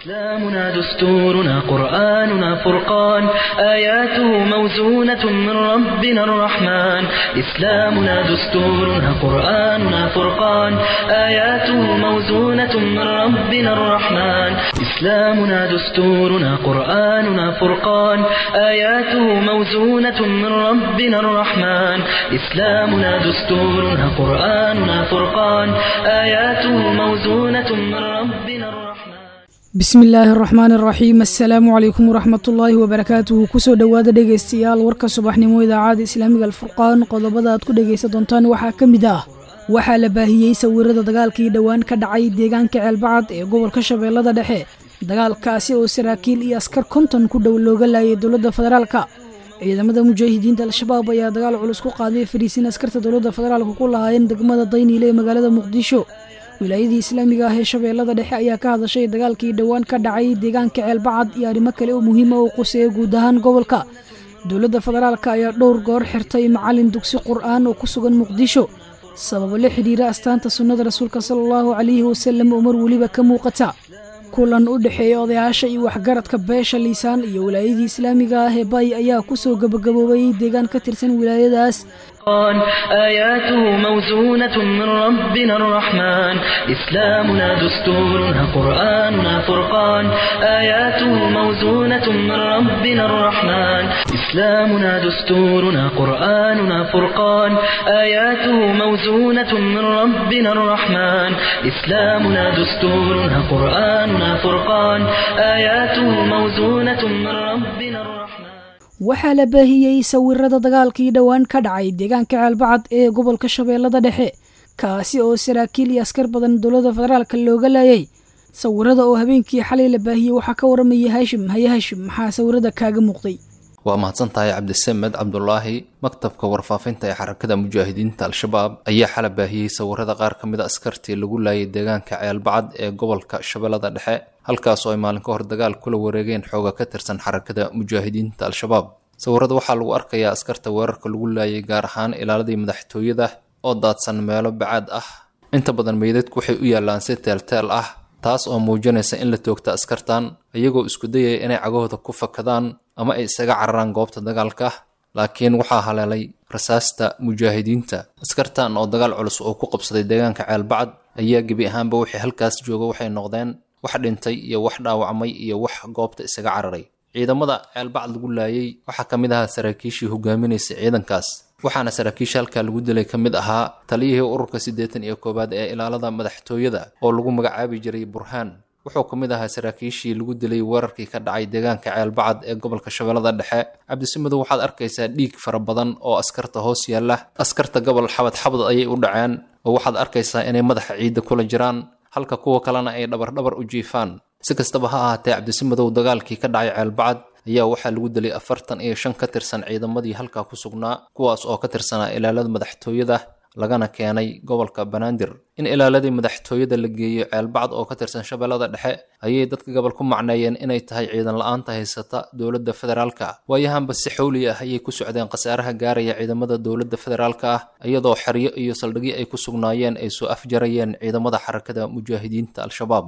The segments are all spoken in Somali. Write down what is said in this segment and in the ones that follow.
إسلامنا دستورنا قرآننا فرقان آياته موزونة من ربنا الرحمن إسلامنا دستورنا قرآننا فرقان آياته موزونة من ربنا الرحمن إسلامنا دستورنا قرآننا فرقان آياته موزونة من ربنا الرحمن إسلامنا دستورنا قرآننا فرقان آياته موزونة من ربنا الرحمن bismi illaahi araxmaan araxiim assalaamu calaykum waraxmatullaahi wabarakaatuhu kusoo dhowaada dhegaystayaal warka subaxnimo idaacada islaamiga alfurqaan qodobada aad ku dhegaysan doontaan waxaa ka mid ah waxaa la baahiyey sawirada dagaalkii dhowaan ka dhacay deegaanka ceelbacad ee gobolka shabeellada dhexe dagaalkaasi oo saraakiil iyo askar konton ku dhow looga laayay dowladda federaalka ciidamada mujaahidiinta al-shabaab ayaa dagaal culus ku qaaday fariisiin askarta dowladda federaalka ku lahaayeen degmada dayniile ee magaalada muqdisho wilaayadii islaamiga ah ee shabeellada dhexe ayaa ka hadashay dagaalkii dhowaan ka dhacay deegaanka ceelbacad iyo arrimo kale oo muhiima oo quseeya guud ahaan gobolka dowladda federaalka ayaa dhowr goor xirtay macalin dugsi qur'aan oo ku sugan muqdisho sababo la xidhiira astaanta sunnada rasuulka sala allahu calayhi wasalam oo mar weliba ka muuqata kulan u dhexeeya odayaasha iyo waxgaradka beesha liisaan iyo wilaayadii islaamiga ah ee bay ayaa kusoo gabagaboobay deegaan ka tirsan wilaayadaas القرآن آياته موزونة من ربنا الرحمن إسلامنا دستورنا قرآننا فرقان آياته موزونة من ربنا الرحمن إسلامنا دستورنا قرآننا فرقان آياته موزونة من ربنا الرحمن إسلامنا دستورنا قرآننا فرقان آياته موزونة من ربنا الرحمن waxaa la baahiyey sawirada dagaalkii dhowaan ka dhacay deegaanka ceelbacad ee gobolka shabeellada dhexe kaasi oo saraakiil iyo askar badan dowladda federaalka looga laayay sawirada oo habeenkii xalay la baahiyey waxaa ka waramaya haashim haye haashim maxaa sawirada kaaga muuqday waa mahadsan tahay cabdisamed cabdulaahi maktabka warfaafinta ee xarakada mujaahidiinta al-shabaab ayaa xala baahiyey sawirada qaar ka mid a askartii lagu laayay deegaanka ceelbacad ee gobolka shabeellada dhexe halkaas oo ay maalin ka hor dagaal kula wareegeen xooga ka tirsan xarakada mujaahidiinta al-shabaab sawirada waxaa lagu arkayaa askarta weerarka lagu laayay gaar ahaan ilaaladii madaxtooyada oo daadsan meelo bacaad ah inta badan meydadku waxay u yaallaan si teelteel ah taas oo muujinaysa in la toogta askartan iyagoo isku dayaya inay cagahooda ku fakadaan ama ay isaga cararaan goobta dagaalka laakiin waxaa haleelay rasaasta mujaahidiinta askartan oo dagaal culus oo ku qabsaday deegaanka ceelbacad ayaa gebi ahaanba wixii halkaas jooga waxay noqdeen wax dhintay iyo wax dhaawacmay iyo wax goobta isaga cararay ciidamada ceelbacad lagu laayay waxaa ka mid ahaa saraakiishii hogaaminaysay ciidankaas waxaana saraakiisha halkaa lagu dilay ka mid ahaa taliyihii ururka siddeetan iyo koowaad ee ilaalada madaxtooyada oo lagu magacaabi jiray burhaan wuxuu ka mid ahaa saraakiishii lagu dilay weerarkii ka dhacay deegaanka ceelbacad ee gobolka shabeellada dhexe cabdisimadow waxaad arkaysaa dhiig fara badan oo askarta hoos yaalla askarta gobol xabad xabad ayay u dhaceen oo waxaad arkaysaa inay madaxa ciidda kula jiraan halka kuwa kalena ay dhabardhabar u jiifaan si kastaba ha ahaatee cabdisimadow dagaalkii ka dhacay ceelbacad ayaa waxaa lagu dilay afartan iyo shan ka tirsan ciidamadii halkaa ku sugnaa kuwaas oo ka tirsanaa ilaalada madaxtooyada lagana keenay gobolka banaadir in ilaaladii madaxtooyada la geeyo ceelbacad oo ka tirsan shabeellada dhexe ayay dadka gobol ku macneeyeen inay tahay ciidan la-aanta haysata dowladda federaalka waayahanba si xowli ah ayay ku socdeen khasaaraha gaaraya ciidamada dowladda federaalka ah iyadoo xeryo iyo saldhigyo ay ku sugnaayeen ay soo afjarayeen ciidamada xarakada mujaahidiinta al-shabaab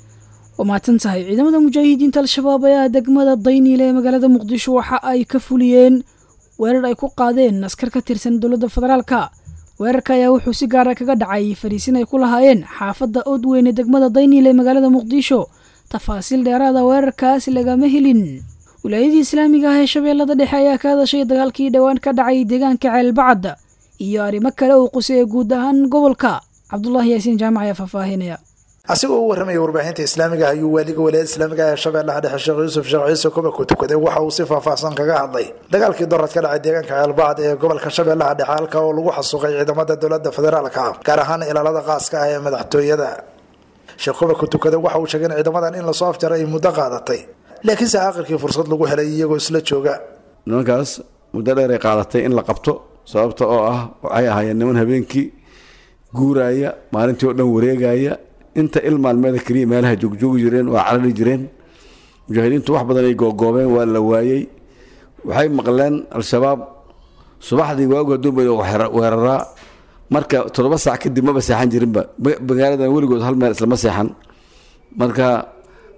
waa mahadsan tahay ciidamada mujaahidiinta al-shabaab ayaa degmada dayniile ee magaalada muqdisho waxa ay ka fuliyeen weerar ay ku qaadeen askar ka tirsan dowladda federaalka weerarka ayaa wuxuu si gaara kaga dhacay fariisin ay ku lahaayeen xaafadda oodweyne degmada dayniile ee magaalada muqdisho tafaasiil dheeraada weerarkaas lagama helin wilaayadii islaamiga ah ee shabeellada dhexe ayaa ka hadashay dagaalkii dhowaan ka dhacay deegaanka ceelbacad iyo arrimo kale oo quseeya guud ahaan gobolka cabdulaahi yaasiin jaamac ayaa faahfaahinaya asigoo u warramaya warbaahinta islaamiga ayuu waaliga walaayada islaamiga ee shabeellaha dhexe sheekh yuusuf sheekh ciise kuba ku tukaday waxa uu si faahfaahsan kaga hadlay dagaalkii dorad ka dhacay deegaanka ceelbacad ee gobolka shabeellaha dhexe halka oo lagu xasuuqay ciidamada dowladda federaalka ah gaar ahaan ilaalada qaaska ah ee madaxtooyada sheekh kuba ku tukaday waxa uu sheegay in ciidamadan in lasoo afjaray ay muddo qaadatay laakiinse aakhirkii fursad lagu helay iyagoo isla jooga nimankaas muddo dheer ay qaadatay in la qabto sababta oo ah waxay ahaayeen niman habeenkii guuraaya maalintii oo dhan wareegaya inta il maalmeeda keliya meelaha joogjoogi jireen waa carari jireen mujaahidiintu wax badan ay googoobeen waa la waayey waxay maqleen al-shabaab subaxdii waagu haduun bay weeraraa marka toddoba saac kadib maba seexan jirinba magaaladan weligood hal meel islama seexan marka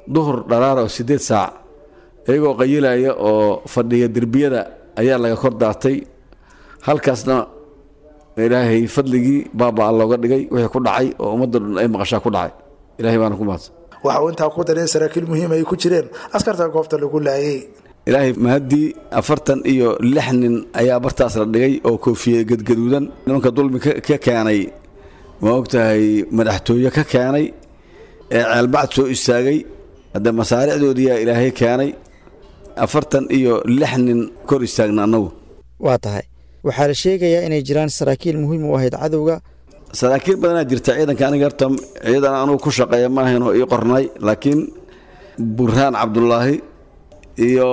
duhur dharaara oo siddeed saac iyagoo qayilaya oo fadhiya derbiyada ayaa laga kor daatay halkaasna ilaahay fadligii baabaa looga dhigay wixii ku dhacay oo ummadda dhan ay maqashaa ku dhacay ilahay baana ku mahadsan waxa uu intaa ku daray in saraakiil muhiim ay ku jireen askarta goobta lagu laayay ilaahay mahaddii afartan iyo lix nin ayaa bartaas la dhigay oo koofiyey gadgaduudan nimanka dulmi ka keenay ma ogtahay madaxtooye ka keenay ee ceelbacd soo istaagay hadde masaaricdoodiyaa ilaahay keenay afartan iyo lix nin kor istaagna annagu waa tahay waxaa la sheegayaa inay jiraan saraakiil muhiim u ahayd cadowga saraakiil badanaa jirta ciidanka aniga horta ciidan anugu ku shaqeeya ma ahayn oo ii qornay laakiin burhaan cabdulaahi iyo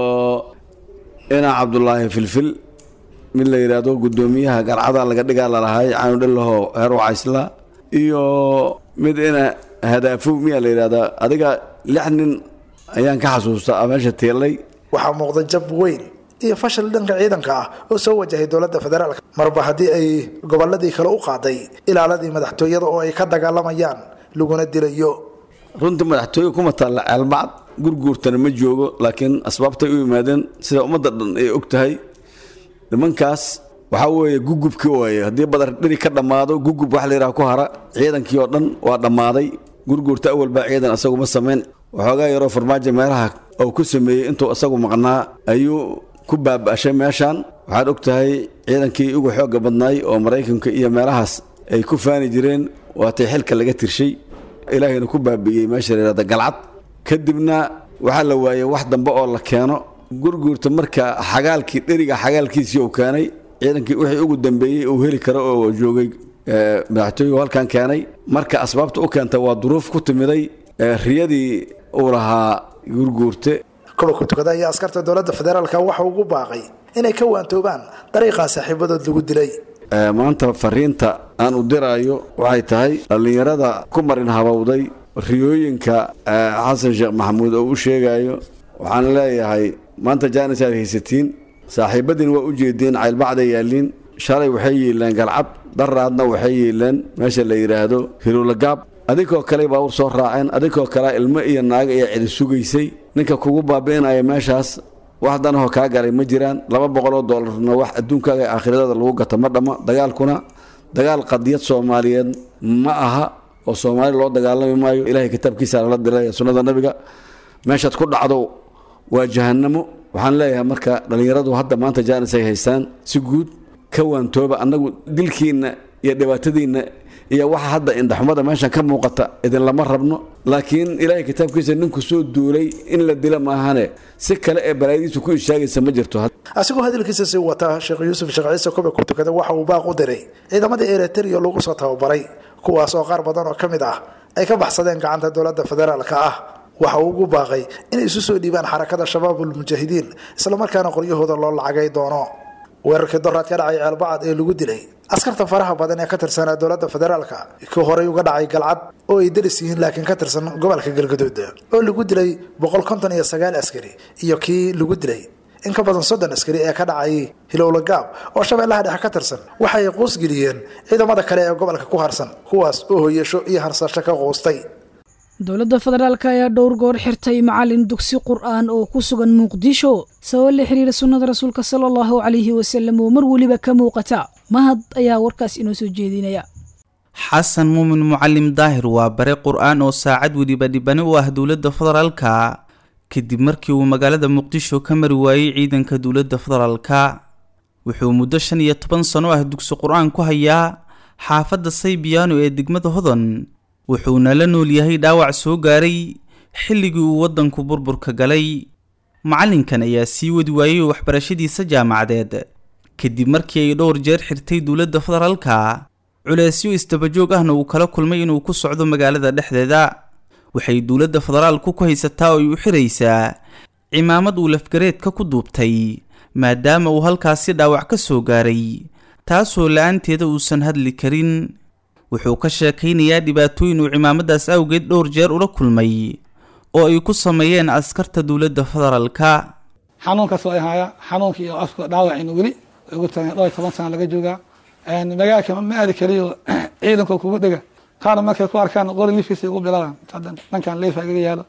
inaa cabdulaahi filfil mid la yidhaahdo guddoomiyaha garcada laga dhigaa lalahay caanudhalaho heer wacaysla iyo mid ina hadaafow miyaa la yidhahdaa adiga lix nin ayaan ka xasuustaa meesha teelay waxaa muuqda jab weyn iyo fashil dhanka ciidanka ah oo soo wajahay dowladda federaalk marba haddii ay gobolladii kale u qaaday ilaaladii madaxtooyada oo ay ka dagaalamayaan laguna dilayo runtii madaxtooye kuma taalla ceelbacd gurguurtana ma joogo laakiin asbaabtay u yimaadeen sida ummadda dhan ay og tahay nimankaas waxaa weeye gugubkii waaye haddii badar dheri ka dhammaado gugub wax la yidhaha ku hara ciidankii oo dhan waa dhammaaday gurguurta awal baa ciidan asagu ma samayn waxoogaa yaroo farmaajo meelaha uu ku sameeyey intuu isagu maqnaa ayuu ku baaba'shay meeshaan waxaad og tahay ciidankii ugu xoogga badnaay oo maraykanka iyo meelahaas ay ku faani jireen waatay xilka laga tirshay ilaahayna ku baabi'iyey meesha la yidhahda galcad kadibna waxaa la waayey wax dambe oo la keeno gurguurta marka xagaalkii dheriga xagaalkiisii uu keenay ciidankii wixii ugu dambeeyey uu heli karo oo joogay madaxtooygu halkan keenay marka asbaabta u keenta waa duruuf ku timiday riyadii uu lahaa gurguurte kulanka tukada ayaa askarta dowladda federaalka waxa ugu baaqay inay ka waantoobaan dariiqan saaxiibadood lagu dilay maanta fariinta aan u diraayo waxay tahay dhallinyarada ku marin habowday riyooyinka xasan sheekh maxamuud oo u sheegayo waxaan leeyahay maanta jaanis aad haysatiin saaxiibadiin waa u jeedeen caylbacday yaalliin shalay waxay yeeleen galcad daraadna waxay yeeleen meesha la yidhaahdo hirulagaab adinkoo kale baawur soo raaceen adinkoo kale ilmo iyo naaga ayaa cidi sugaysay ninka kugu baabi'inaya meeshaas wax danahoo kaa galay ma jiraan laba boqoloo doolarna wax adduunkaaga aakhiradaada lagu gata ma dhamma dagaalkuna dagaal qadiyad soomaaliyeed ma aha oo soomaali loo dagaalami maayo ilaahay kitaabkiisa lala dilay sunnada nabiga meeshaad ku dhacdo waa jahannamo waxaan leeyahay marka dhallinyaradu hadda maanta jaanis ay haystaan si guud ka waantooba annagu dilkiinna iyo dhibaatadiinna iyo waxa hadda indhaxumada meeshan ka muuqata idinlama rabno laakiin ilaahay kitaabkiisa ninku soo duulay in la dila maahane si kale ee balaayadiisu ku ishaagaysa ma jirto asigoo hadalkiisa sii wata sheekh yuusuf sheekh ciise kobe ku tukada waxa uu baaq u diray ciidamadii eritrea lagu soo tababaray kuwaas oo qaar badan oo ka mid ah ay ka baxsadeen gacanta dowladda federaalka ah waxa uu ugu baaqay inay isu soo dhiibaan xarakada shabaabulmujaahidiin islamarkaana qoryahooda loo lacagay doono weerarkii doraad ka dhacay ceelbacad ee lagu dilay askarta faraha badan ee ka tirsanaa dowladda federaalka kii horey uga dhacay galcad oo ay daris yihiin laakiin ka tirsan gobolka galgaduud oo lagu dilay boqol konton iyo sagaal askari iyo kii lagu dilay in ka badan soddon askari ee ka dhacay hilowla gaab oo shabeellaha dhexe ka tirsan waxay quusgeliyeen ciidamada kale ee gobolka ku harsan kuwaas oo hoyasho iyo harsasho ka quustay dowladda federaalk ayaa dhowr goor xirtay macalin dugsi qur-aan oo ku sugan muqdisho sabab la xiriira sunnada rasuulka sala allahu calayhi wasalam oo mar weliba ka muuqata mahad ayaa warkaas inoo soo jeedinaya xasan muumin mucalim daahir waa bare qur-aan oo saacad weliba dhibani u ah dowladda federaalka kadib markii uu magaalada muqdisho ka mari waayey ciidanka dowladda federaalka wuxuu muddo shan iyo toban sano ah dugsi qur-aan ku hayaa xaafadda saybiyaano ee degmada hodan wuxuuna la nool yahay dhaawac soo gaaray xilligii uu waddanku burburka galay macallinkan ayaa sii wadi waayey waxbarashadiisa jaamacadeed kadib markii ay dhowr jeer xirtay dowladda federaalka culeesyo isdabajoog ahna uu kala kulmay inuu ku socdo magaalada dhexdeeda waxay dowladda federaalku ku haysataa oo ay u xiraysaa cimaamad uu lafgareedka ku duubtay maadaama uu halkaasi dhaawac ka soo gaaray taasoo la-aanteeda uusan hadli karin wuxuu ka sheekaynayaa dhibaatooyin uu cimaamadaas awgeed dhowr jeer ula kulmay oo ay ku sameeyeen askarta dowladda federaalka xanuunkaas ay haya xanuunkii iyo afka dhaawacin weli ugu tagan dhowr toban sana laga joogaa magaalka ma aadi kaliyo ciidanka kugu dhega qaar markay ku arkaan qori lifiisa ugu bilaabaan dhankan leefa igaga yaalo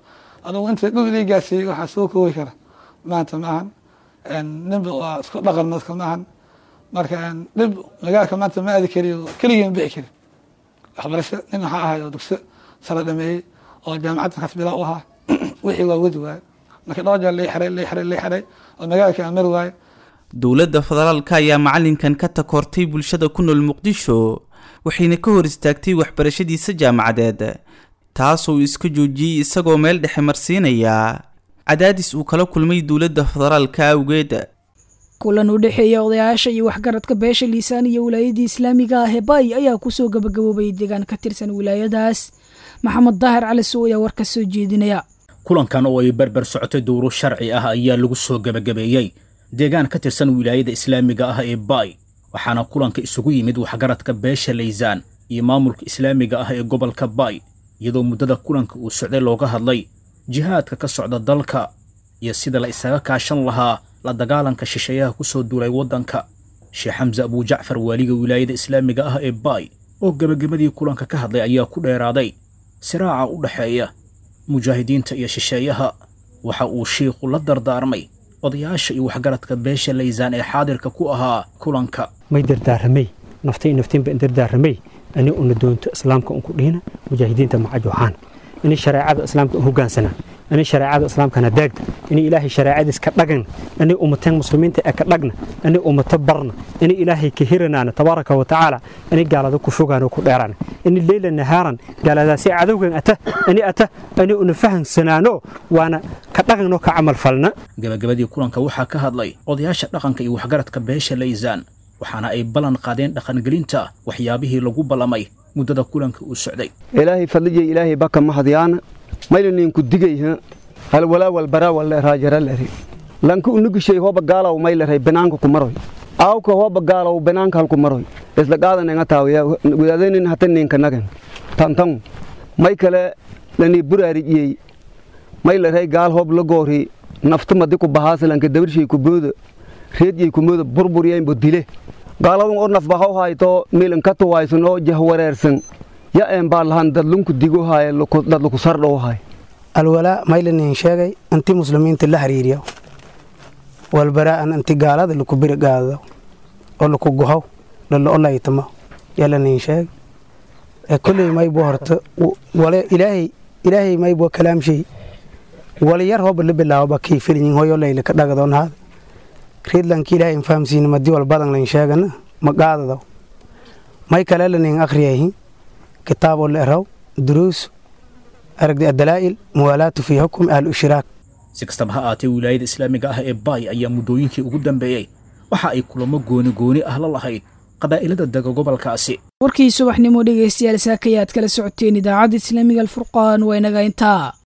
adugu inta dhul ilii gaarsiiyey waxaa soo koobi kara maanta ma ahan ninba waa isku dhaqan dadka ma ahan marka dhib magaalka maanta ma aadi kariyo keligii ma bixi karin waxbarasho nin waxaa ahay oo dugso sare dhameeyey oo jaamacadda kaas bilaa u ahaa wixii waa wadi waaye marka dhowr jeer lay xiray lay xiray lay xiray oo magaalka aan mari waaye dowladda federaalka ayaa macalinkan ka takoortay bulshada ku nool muqdisho waxayna ka hor istaagtay waxbarashadiisa jaamacadeed taasoo uu iska joojiyey isagoo meel dhexe marsiinaya cadaadis uu kala kulmay dowladda federaalka awgeed kulan u dhexeeya odayaasha iyo waxgaradka beesha liisaan iyo wilaayadii islaamiga ah ee baay ayaa kusoo gabagaboobay deegaan ka tirsan wilaayadaas maxamed daahir cali sow ayaa war ka soo jeedinaya kulankan oo ay berber socotay dowro sharci ah ayaa lagu soo gebagabeeyey deegaan ka tirsan wilaayada islaamiga ah ee baay waxaana kulanka isugu yimid waxgaradka beesha laysaan iyo maamulka islaamiga ah ee gobolka baay iyadoo muddada kulanka uu socday looga hadlay jihaadka ka socda dalka iyo sida la isaga kaashan lahaa la dagaalanka shisheeyaha ku soo duulay waddanka sheekh xamse abujacfar waaliga wilaayada islaamiga ah ee baay oo gebagabadii kulanka ka hadlay ayaa ku dheeraaday siraaca u dhexeeya mujaahidiinta iyo shisheeyaha waxa uu shiikhu la dardaarmay odayaasha iyo waxgaradka beesha laysaan ee xaadirka ku ahaa kulanka may dardaaramay naftay naftiinba in dardaaramay ani una doonto islaamka unku dhihina mujaahidiinta macajoxaan ini shareecada islaamka hogaansana ini shareecada islaamkana daagda ini ilaahay shareecadiis ka dhagan ini ummateen muslimiinta ee ka dhagna ini ummato barna ini ilaahay ka hiranaana tabaaraka wa tacaala ini gaalada ku fogaano ku dheeraan ini leyla nahaaran gaaladaasi cadowgan ata ini ata ini una fahansanaano waana ka dhaqanno ka camal falna gabagabadii kulanka waxaa ka hadlay odayaasha dhaqanka iyo waxgaradka beesha laysaan waxaana ay ballan qaadeen dhaqangelinta waxyaabihii lagu ballamay muddada kulanka uu socday ilaahay fadliya ilaahay baka mahadyaana maylaniinku digayha halwalaa walbaraa walleeraajaraleri lanka unugishay hoba gaalaw mayleray banaanka kumaroy aawka hoba gaalaw banaanka halku maroy isla qaadanenga taawaya wadaadanin hata ninka nagan tantan may kale lanii buraarijiyey mayleray gaal hob la goori nafta madi ku bahaasalanka dabarshay ku booda reedyay ku mooda burburyaynbo dile gaaladan oo nafbahaw hayto milan ka tuwaysan oo jahwareersan ya een baa lahan dadlunku digo haaye dadlaku sardhow haay alwalaa maylanin sheegay inti muslimiinta la hariiriyo walbaraa'an inti gaalada laku birigaado oo laku gohow lala olaytamo yalanin sheeg ee kolley maybo horta wale ilaahay ilaahay maybo kalaamshay waliyar hoba la bilaaboba kii filinyin hoyo layla ka dhagadoon haada reedlanki ilaahay infahamsiina madi walbadan layn sheegana maqaadado may kale lanin akhriyahin kitaaboo la eraw duruus aragdi adalaa'il muwaalaatu fii xukmi ahli ishraak si kastaba ha aatee wilaayada islaamiga ah ee baay ayaa muddooyinkii ugu dambeeyey waxa ay kulamo gooni gooni ah la lahayd qabaa'ilada dega gobolkaasi warkii subaxnimo dhegaystayaal saakayaad kala socoteen idaacadda islaamiga alfurqaan waa inaga intaa